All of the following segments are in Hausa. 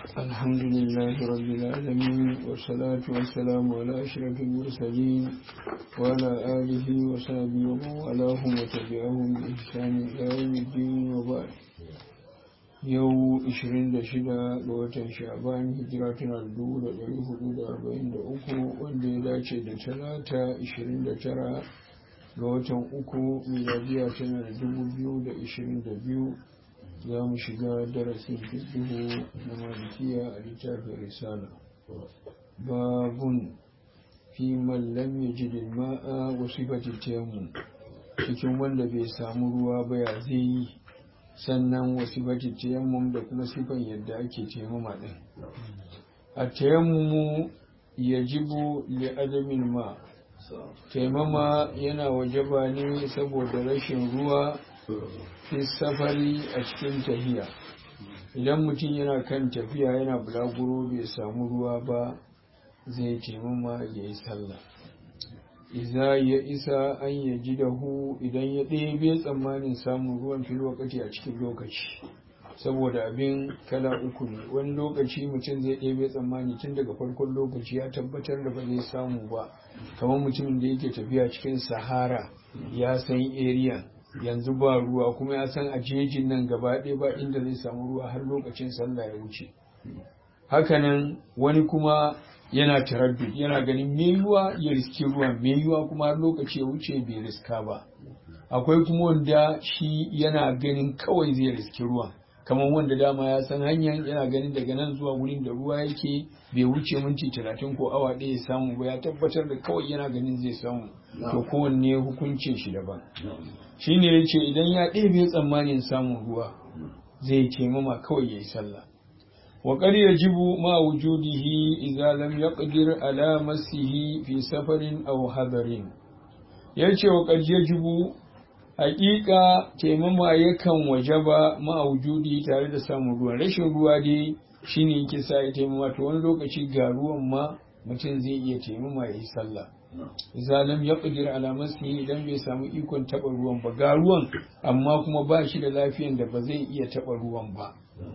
الحمد لله رب العالمين والصلاة والسلام على أشرف المرسلين وعلى آله وصحبه ومن والاهم وتبعهم بإحسان إلى يوم الدين وبعد yau 26 ga watan sha'ban hijira tana da 443 wanda ya dace da talata 29 ga watan uku miladiya tana da 2022 za mu shiga darasin fiƙihu na malikiya a littafin risala babun fi mallam ya ji ma'a wasu taimu cikin wanda bai samu ruwa ba ya zai yi sannan wasu tayammum da kuma sifan yadda ake taimama ɗin a tayammumu ya jibu li adamin ma taimama yana wajaba ne saboda rashin ruwa fi safari a cikin tafiya idan mutum yana kan tafiya yana bulaguro bai samu ruwa ba zai taimama ya yi sallah iza ya isa an ya ji hu idan ya ɗebe tsammanin samun ruwan fil wakati a cikin lokaci saboda abin kala uku ne wani lokaci mutum zai ɗebe tsammani tun daga farkon lokaci ya tabbatar da ba zai samu ba kamar mutumin da yake tafiya cikin sahara ya san area yanzu ba ruwa kuma ya san a jejin nan gaba ɗaya ba inda zai samu ruwa har lokacin sallah ya wuce hakanan wani kuma yana taraddud yana ganin me yiwa ya riski ruwan me yiwa kuma har lokaci ya wuce bai riska ba akwai kuma wanda shi yana ganin kawai zai riski ruwan kamar wanda dama ya san hanyar yana ganin daga nan zuwa wurin da ruwa yake bai wuce minti talatin ko awa ɗaya ya samu ba ya tabbatar da kawai yana ganin zai samu to kowanne hukuncin shi daban shine ya ce idan ya ɗebe tsammanin samun ruwa zai taimama kawai ya yi sallah وقد يجب مع وجوده إذا لم يقدر على مسه في سفر أو حضر yace wa qad yajibu haƙiƙa taimama yakan wajaba ma wujudi tare da samun ruwa rashin ruwa dai shine yake sa ya taimama to wani lokaci ga ruwan ma mutum zai iya taimama ya yi sallah idza lam yaqdir ala masihi idan bai samu ikon taba ruwan ba ga ruwan amma kuma ba shi da lafiyan da ba zai iya taba ruwan ba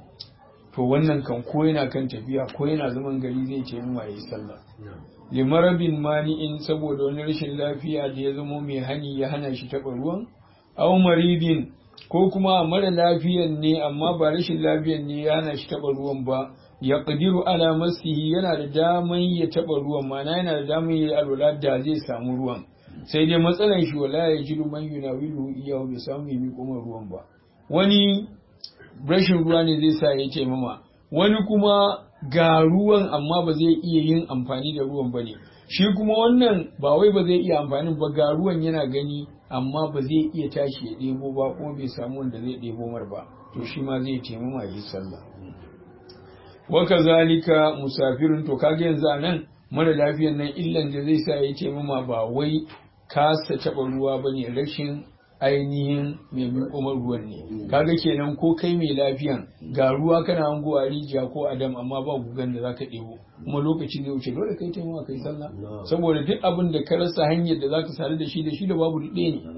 to wannan kan ko yana kan tafiya ko yana zaman gari zai ce mu yi sallah limarabin mani'in saboda wani rashin lafiya da ya zamo mai hani ya hana shi taɓa ruwan aw maridin ko kuma mara lafiyan ne amma ba rashin lafiyan ne ya hana shi taɓa ruwan ba ya qadiru ala masihi yana da daman ya taɓa ruwan mana yana da daman ya alwala da zai samu ruwan sai dai matsalan shi wala ya jiru man yunawilu iyahu bai samu yi kuma ruwan ba wani rashin ruwa ne zai sa ya taimama wani kuma ga ruwan amma ba zai iya yin amfani da ruwan ba ne shi kuma wannan ba wai ba zai iya amfani ba ga ruwan yana gani amma ba zai iya tashi ya ɗebo ba kuma bai samu wanda zai ɗebo mar ba to shi ma zai taimama yi sallah waka zalika musafirin to kaga yanzu a nan mara lafiyan nan illan da zai sa ya taimama ba wai kasa taɓa ruwa ba ne rashin ainihin mai miƙomar ruwan ne kaga kenan ko kai mai lafiyan ga ruwa kana hango a rijiya ko adam amma ba gugan da zaka ɗebo kuma lokaci zai wuce dole kai taimawa kai sallah saboda duk abin da ka rasa hanyar da zaka sadu da shi da shi da babu ɗaya ne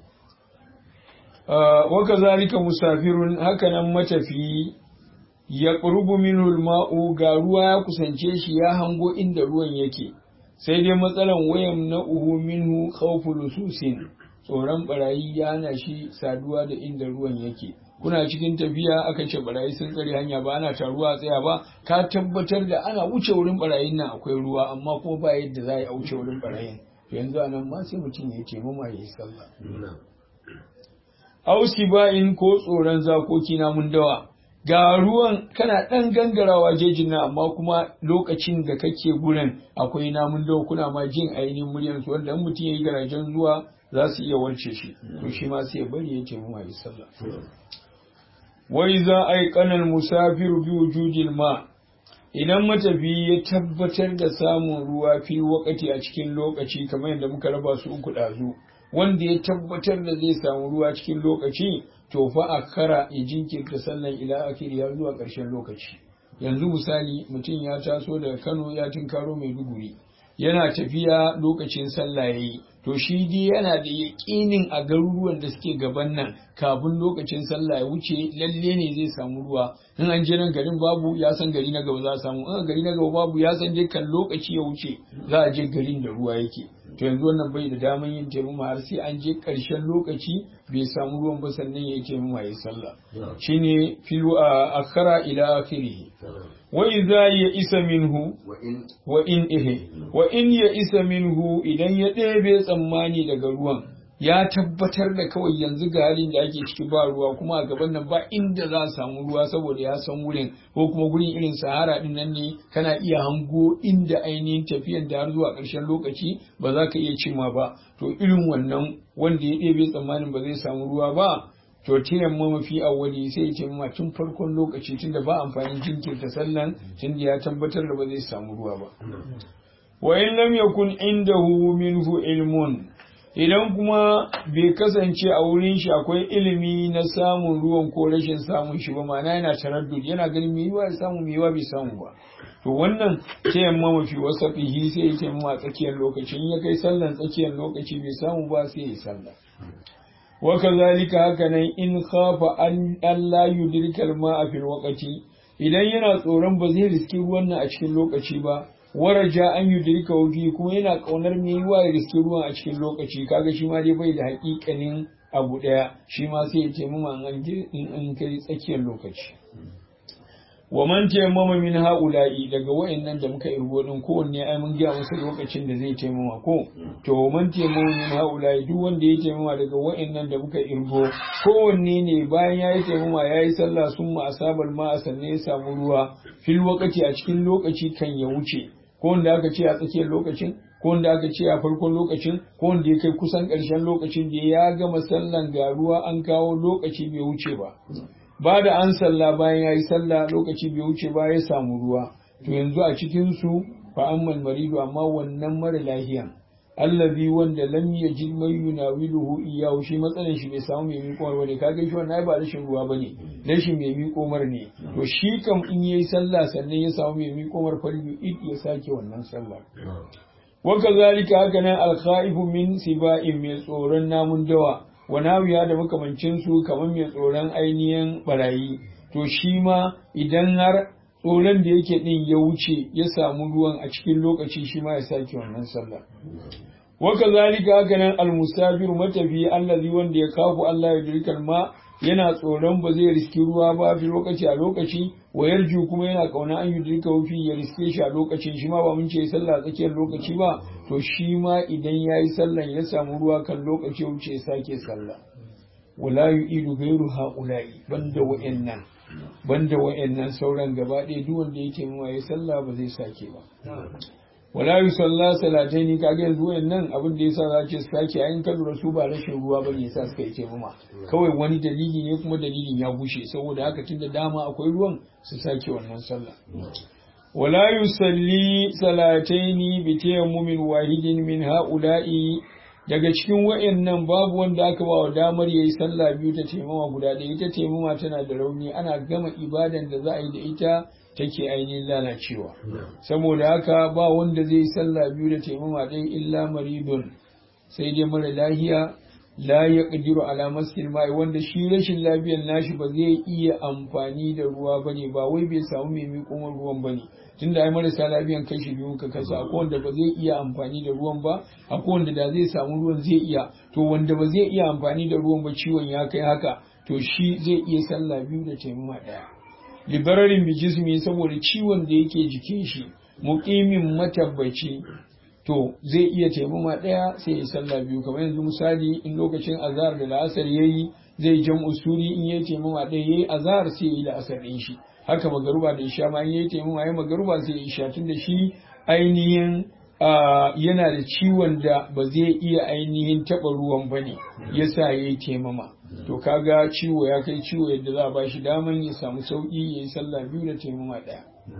wa kazalika musafirun hakanan matafi ya qurbu minhu ma'u ga ruwa ya kusance shi ya hango inda ruwan yake sai dai matsalan wayan na uhu minhu khawfu lususin tsoron barayi ya hana shi saduwa da inda ruwan yake kuna cikin tafiya aka ce barayi sun tsare hanya ba ana taruwa a tsaya ba ka tabbatar da ana wuce wurin barayin nan akwai ruwa amma ko ba yadda za a wuce wurin barayin to yanzu anan ma sai mutum ya ce mama ya yi sallah ausi ba'in ko tsoron zakoki na mun dawa ga ruwan kana ɗan gangarawa jejin nan amma kuma lokacin da kake gurin akwai namun dawa kuna ma jin ainihin muryarsu wanda in mutum ya yi garajen zuwa za su iya warce shi to shi ma sai bari ya ce mu yi sallah wai za a yi kanan musafiru bi wujudil ma idan matafi ya tabbatar da samun ruwa fi wakati a cikin lokaci kamar yadda muka raba su uku ɗazu wanda ya tabbatar da zai samu ruwa cikin lokaci to fa a kara ya jinkirta sallan ila akiri har zuwa ƙarshen lokaci yanzu misali mutum ya taso daga kano ya tinkaro maiduguri yana tafiya lokacin sallah yayi to shi dai yana da yaƙinin a garuruwan da suke gaban nan kafin lokacin sallah ya wuce lalle ne zai samu ruwa in an je nan garin babu ya san gari na gaba za a samu in gari na gaba babu ya san dai kan lokaci ya wuce za a je garin da ruwa yake to yanzu wannan bai da daman yin taimama har sai an je ƙarshen lokaci bai samu ruwan ba sannan ya yi taimama ya sallah shine filu a akhara ila akhirih wa idza ya isa minhu wa in ihe wa in ya isa minhu idan ya ɗebe tsammani daga ruwan ya tabbatar da kawai yanzu ga halin da ake ciki ba ruwa kuma a gaban nan ba inda za a samu ruwa saboda ya san wurin ko kuma gurin irin sahara din nan ne kana iya hango inda ainihin tafiyan da har zuwa ƙarshen lokaci ba za ka iya cimma ba to irin wannan wanda ya ɗebe tsammanin ba zai samu ruwa ba to tiyan ma mafi awwali sai ya ce ma tun farkon lokaci tunda ba amfanin jinkirta sallan tunda ya tabbatar da ba zai samu ruwa ba wa in lam yakun indahu minhu ilmun idan kuma bai kasance a wurin shi akwai ilimi na samun ruwan ko rashin samun shi ba ma'ana yana taraddud yana ganin me yiwa ya samu me yiwa bai samu ba to wannan ta yamma mafi wasafihi sai ya ce a tsakiyar lokaci in ya kai sallan tsakiyar lokaci bai samu ba sai ya sallah wa kazalika haka nan in khafa an Allah yudrika al-ma'a fil waqti idan yana tsoron ba zai riski ruwan nan a cikin lokaci ba waraja an yudrika wufi kuma yana kaunar me yiwa ya riski ruwan a cikin lokaci kaga shi ma dai bai da haƙiƙanin abu daya shi ma sai ya ce mu an in an kai tsakiyar lokaci wa man tayammama min haula'i daga wayannan da muka irgo din kowanne ai mun ga masa lokacin da zai taimama ko to man tayammama min haula'i duk wanda ya taimama daga wayannan da muka irgo kowanne ne bayan yayi taimama yayi sallah summa asabal ma sannan ya samu ruwa fil waqti a cikin lokaci kan ya wuce ko wanda aka ce a tsakiyar lokacin ko wanda aka ce a farkon lokacin ko wanda ya kai kusan ƙarshen lokacin da ya gama sallan ga ruwa an kawo lokaci bai wuce ba ba da an sallah bayan ya yi sallah lokaci bai wuce ba ya samu ruwa to yanzu a cikin su fa ammal maridu amma wannan mara lahiyan allazi wanda lam yajid man yunawiluhu iyyahu shi matsalan shi bai samu mai miƙo ba ne kaga shi wannan ba rashin ruwa bane rashin mai miƙo mar ne to shi kam in yayi sallah sannan ya samu mai miƙo mar farju id ya sake wannan sallah wa kazalika haka nan al min siba'in mai tsoron namun dawa wa nawiya da makamancin su kamar mai tsoron ainihin barayi to shi ma idan har tsoron da yake din ya wuce ya samu ruwan a cikin lokaci shi ma ya sake wannan sallah wa kazalika haka nan almusafir matafi allazi wanda ya kafu Allah ya dirkal ma yana tsoron ba zai riski ruwa ba fi lokaci a lokaci wa yarju kuma yana kauna an yudrika fi ya riske shi a lokacin shi ma ba mun ce sallah tsakiyar lokaci ba to shi ma idan yayi sallan ya samu ruwa kan lokaci wuce ya sake sallah wala yu'idu ghayru ha'ula'i banda wa'annan banda wa'annan sauran gaba ɗaya duk wanda yake mawa ya sallah ba zai sake ba wala yusalla salataini kaga yanzu wayannan abin da yasa za ce sake ayin ka lura su ba rashin ruwa bane yasa suka yi muma kawai wani dalili ne kuma dalilin ya bushe saboda haka tunda dama akwai ruwan su sake wannan sallah wala yusalli salataini bi tayammumin wahidin min haula'i daga cikin wayannan babu wanda aka ba wa damar yayi sallah biyu ta taimama guda ɗaya ita taimama tana da rauni ana gama ibadan da za a yi da ita take ainihin lalacewa saboda haka ba wanda zai yi sallah biyu da taimama ɗaya illa maridun sai dai mara lahiya la ya ƙadiru ala maskin mai wanda shi rashin lafiyan nashi ba zai iya amfani da ruwa bane ba wai bai samu mai miƙon ruwan bane tunda ai marasa lafiyan kashi biyu ka kasa akwai wanda ba zai iya amfani da ruwan ba akwai wanda da zai samu ruwan zai iya to wanda ba zai iya amfani da ruwan ba ciwon ya kai haka to shi zai iya sallah biyu da taimama ɗaya libararin bijismi saboda ciwon da yake jikin shi muqimin matabbaci to zai iya taimama ɗaya sai ya sallah biyu kamar yanzu misali in lokacin azhar da la'asar yayi zai jan usuri in yayi taimama ɗaya yayi azhar sai yayi la'asar ɗin shi haka magaruba da isha ma in yayi taimama yayi magaruba sai ya isha tun da shi ainihin yana da ciwon da ba zai iya ainihin taɓa ruwan bane yasa yayi taimama to kaga ciwo ya kai ciwo yadda za a ba shi daman ya samu sauƙi ya yi sallah biyu da taimama ɗaya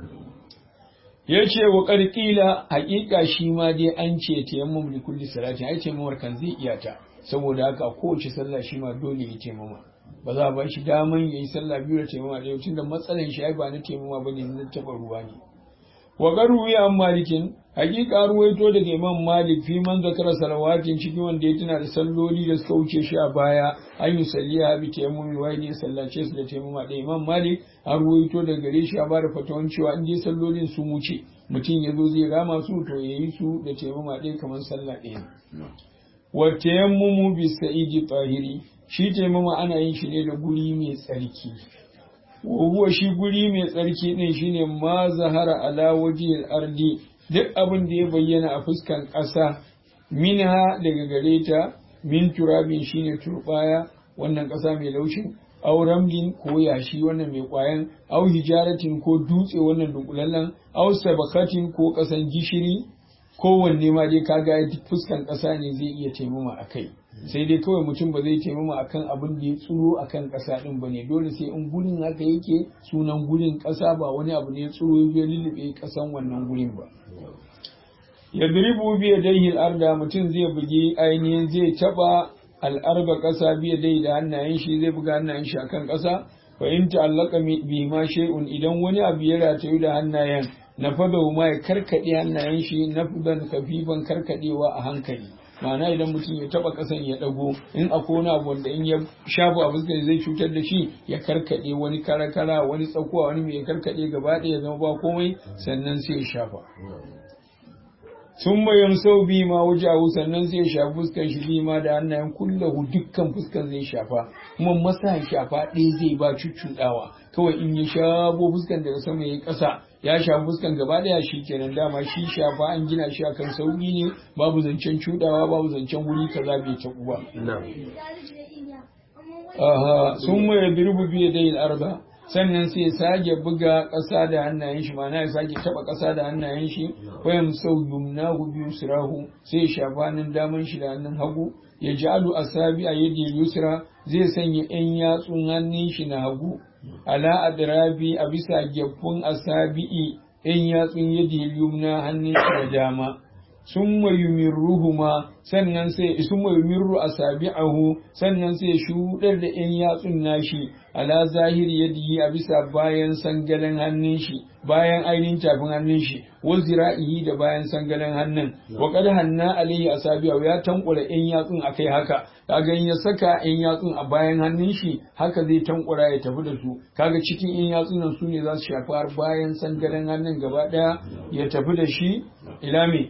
ya ce wa ƙarƙila haƙiƙa shi ma dai an ce tayammum da kulli salati ai taimamar kan zai iya ta saboda haka kowace sallah shi ma dole ya taimama ba za a ba shi daman ya yi sallah biyu da taimama ɗaya tunda matsalan shi ai ba na taimama ba ne na taɓa ruwa ne wa garuwi an malikin hakika ruwaito daga imam malik fi man zakara salawatin cikin wanda ya tuna da salloli da suka wuce shi a baya an yi salliya bi tayammumi wai ne sallace su da tayammuma da imam malik an ruwaito daga gare shi a bada fatawan cewa in dai sallolin sun wuce mutum ya zo zai rama su to ya yi su da tayammuma ɗaya kamar sallah ɗaya wa tayammumu bi sa'idi tahiri shi tayammuma ana yin shi ne da guri mai tsarki huwa shi guri mai tsarki din shine ma zahara ala wajhil ardi duk abin da ya bayyana a fuskan ƙasa minha daga gare ta min turabin shine turbaya wannan ƙasa mai laushin aw ramlin ko yashi wannan mai ƙwayan aw hijaratin ko dutse wannan dunkulallen aw sabakatin ko ƙasan gishiri kowanne ma dai kaga duk fuskan ƙasa ne zai iya taimama a kai sai dai kawai mutum ba zai taimama akan abin da ya tsuro akan ƙasa ɗin ba ne dole sai in gurin haka yake sunan gurin ƙasa ba wani abu ne ya tsuro ya lullube ƙasan wannan gurin ba ya diribu biya dai arda mutum zai bugi ainihin zai taba al'arba ƙasa biya dai da hannayen shi zai buga hannayen shi akan ƙasa fa in ta'allaka bi ma shay'un idan wani abu ya ratayu da hannayen na fada ma ya karkade hannayen shi na fudan kafifan karkadewa a hankali ma'ana idan mutum ya taba kasan ya dago in akwai wani abu wanda in ya shafa a fuskar zai cutar da shi ya karkade wani karakara wani tsakuwa wani mai karkade gaba ɗaya ya zama ba komai sannan sai ya shafa sun bayan sau bi ma wajahu sannan sai ya shafi fuskan shi bi ma da hannayen kullahu dukkan fuskan zai shafa kuma masa shafa ɗaya zai ba cuccuɗawa kawai in ya shafo fuskan daga sama ya ƙasa ya shafi fuskan gaba ɗaya shi kenan dama shi shafa an gina shi akan sauƙi ne babu zancen cuɗawa babu zancen wuri kaza bai taɓu ba. Aha, sun mai birbu biye dai arba sannan sai ya sake buga ƙasa da hannayen shi ma'ana ya sake taɓa ƙasa da hannayen shi wayan sau yumnahu biyu sirahu sai ya shafa hannun daman shi da hannun hagu ya ja'alu asabi a yadi yusra zai sanya yan yatsun hannun shi na hagu ala adrabi a bisa gyaffun asabi'i yan yatsun yadi yumna hannun shi da dama summa yumirruhuma sannan sai summa yumirru asabi'ahu sannan sai shudar da yan yatsun nashi ala zahiri yadihi a bisa bayan sangalen hannun shi bayan ainihin tafin hannun shi wa zira'ihi da bayan sangalen hannun wa qad hanna alayhi asabi'ahu ya tankura yan yatsun akai haka kaga in ya saka yan yatsun a bayan hannun shi haka zai tankura ya tafi da su kaga cikin yan yatsun nan su ne za su shafi har bayan sangalen hannun gaba daya ya tafi da shi ila me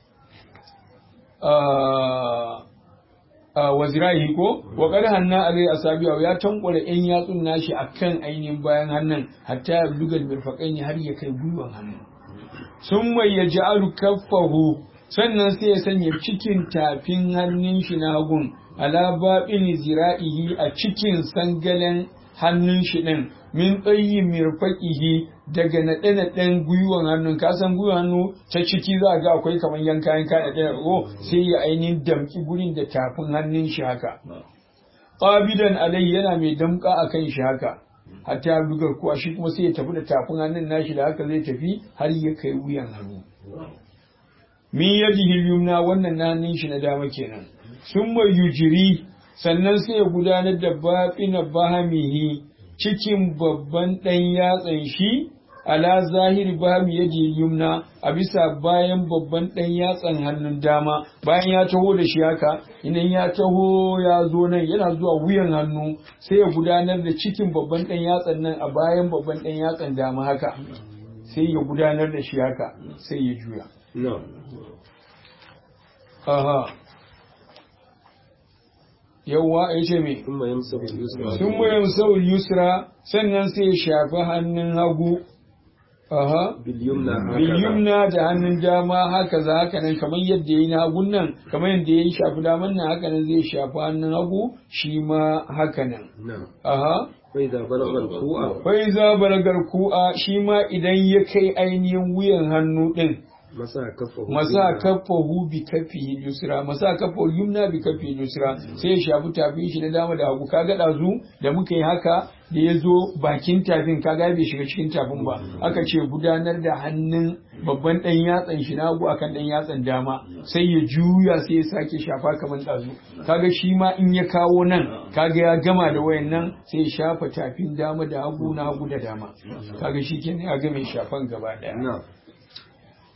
wa zirahi ko wa qad hanna alai asabiya ya tankwara yan yatsun nashi akan ainihin bayan hannun hatta ya bugal mirfaqaini har ya kai gwiwan hannu summa yaj'alu kaffahu sannan sai ya sanya cikin tafin hannun shi na hagun ala babin zira'ihi a cikin sangalen hannun shi din min tsayi mirfaqihi daga naɗe-naɗen gwiwan hannun ka san gwiwan hannu ta ciki za ga akwai kamar yanka yanka da ɗaya ko sai ya ainihin damƙi gurin da tafin hannun shi haka qabidan alai yana mai damƙa akan shi haka hatta ya bugar kuwa shi kuma sai ya tafi da tafin hannun nashi da haka zai tafi har ya kai wuyan hannu min yadihi yumna wannan na hannun shi na dama kenan summa yujiri sannan sai ya gudanar da baƙina bahamihi cikin babban ɗan yatsan shi ala zahiri bahami yadi yumna a bisa bayan babban ɗan yatsan hannun dama bayan ya taho da shi haka idan ya taho ya zo nan yana zuwa wuyan hannu sai ya gudanar da cikin babban ɗan yatsan nan a bayan babban ɗan yatsan dama haka sai ya gudanar da shi haka sai ya juya aha yawwa ya ce me sun mayan sau yusra sannan sai ya shafi hannun hagu aha bilyumna da hannun dama haka za haka nan kamar yadda ya yi na hagun nan kamar yadda ya yi shafi daman nan haka nan zai shafi hannun hagu shi ma haka nan aha faiza balagar ku'a shi ma idan ya kai ainihin wuyan hannu din masa kafahu bi kafi yusra masa kafahu yumna bi kafi yusra sai ya shafi tafin shi na dama da hagu kaga dazu da muka yi haka da ya zo bakin tafin kaga bai shiga cikin tafin ba aka ce gudanar da hannun babban dan yatsan shi na hagu akan dan yatsan dama sai ya juya sai ya sake shafa kamar dazu kaga shi ma in ya kawo nan kaga ya gama da wayan nan sai ya shafa tafin dama da hagu na hagu da dama kaga shi kenan ya ga mai shafan gaba daya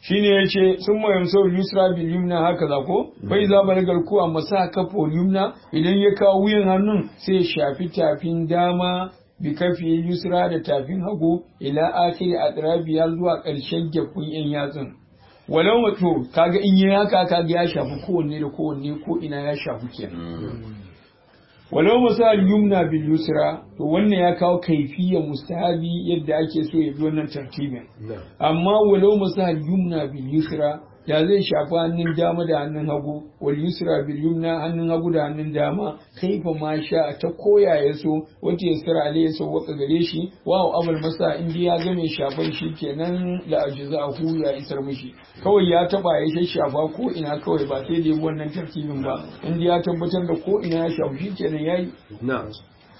shine yace sun ma yamsau yusra bil yumna haka za ko bai za balagal ku amma sa kafa yumna idan ya kawo wuyan hannun sai ya shafi tafin dama bi kafi yusra da tafin hagu ila akhir atrabiya zuwa ƙarshen gefun yan yatsun walau wato kaga in yi haka kaga ya shafi kowanne da kowanne ko ina ya shafi kenan walau misal yumna bil yusra to wannan ya kawo kaifiyar mustahabi yadda ake so ya bi wannan tartibin amma walau misal yumna bil yusra ya zai shafi hannun dama da hannun hagu wal yusra bil yumna hannun hagu da hannun dama kaifa ma sha ta koya ya so wata yasra alai ya so waka gare shi wa abul masa in ya ga mai shafan shi kenan la ajzahu ya isar mishi kawai ya taba ya shafa ko ina kawai ba sai da wannan tartibin ba in ya tabbatar da ko ina ya shafi shi kenan yayi na'am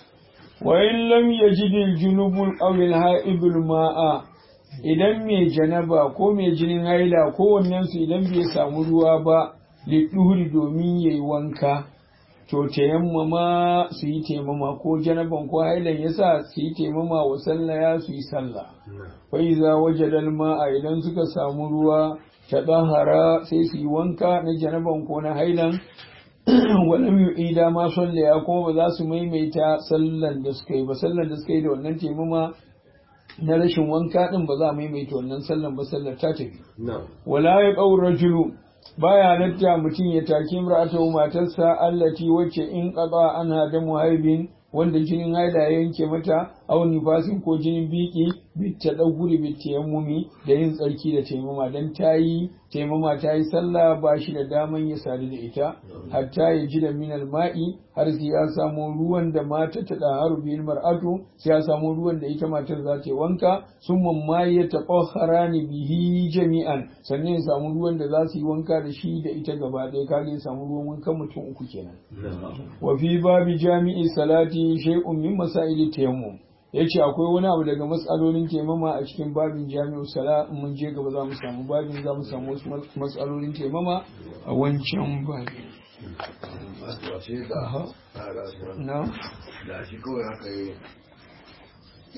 wa in lam yajid al junubul aw al haibul ma'a idan mai janaba ko mai jinin haila kowannensu idan bai samu ruwa ba liɗuri domin ya yi wanka to tayammama su yi taimama ko janaban ko hailan ya sa su yi taimama wa sallaya su yi sallah fai za waje dalma a idan suka samu ruwa ta ɗahara sai su yi wanka na janaban ko na hailan walam yu'ida ma sallaya kuma ba za su maimaita sallan da suka yi ba sallan da suka yi da wannan taimama na rashin wanka din ba za a maimaita wannan sallan ba sallar ta tafi wala ya qaur rajulu baya halatta mutum ya taki imra'atu matarsa allati wacce in qada ana da muhaibin wanda jinin haida ya yanke mata aw nifasin ko jinin biki bitta daguri bitta yammumi da yin tsarki da taimama dan tayi taimama tayi sallah ba shi da daman ya sadu da ita hatta ya ji da minal ma'i har sai ya samu ruwan da mata ta da haru bil mar'atu sai ya samu ruwan da ita matar za ta yi wanka sun mamma ya taqahhara ni bihi jami'an sannan ya samu ruwan da za su yi wanka da shi da ita gaba ɗaya kage ya samu ruwan wankan mutum uku kenan wa fi babi jami'i salati shay'un min masaili tayammum yace akwai wani abu daga matsalolin taimama a cikin babin jami'u sala mun je gaba za mu samu babin za mu samu wasu matsalolin taimama a wancan babin na da shi kawai haka yi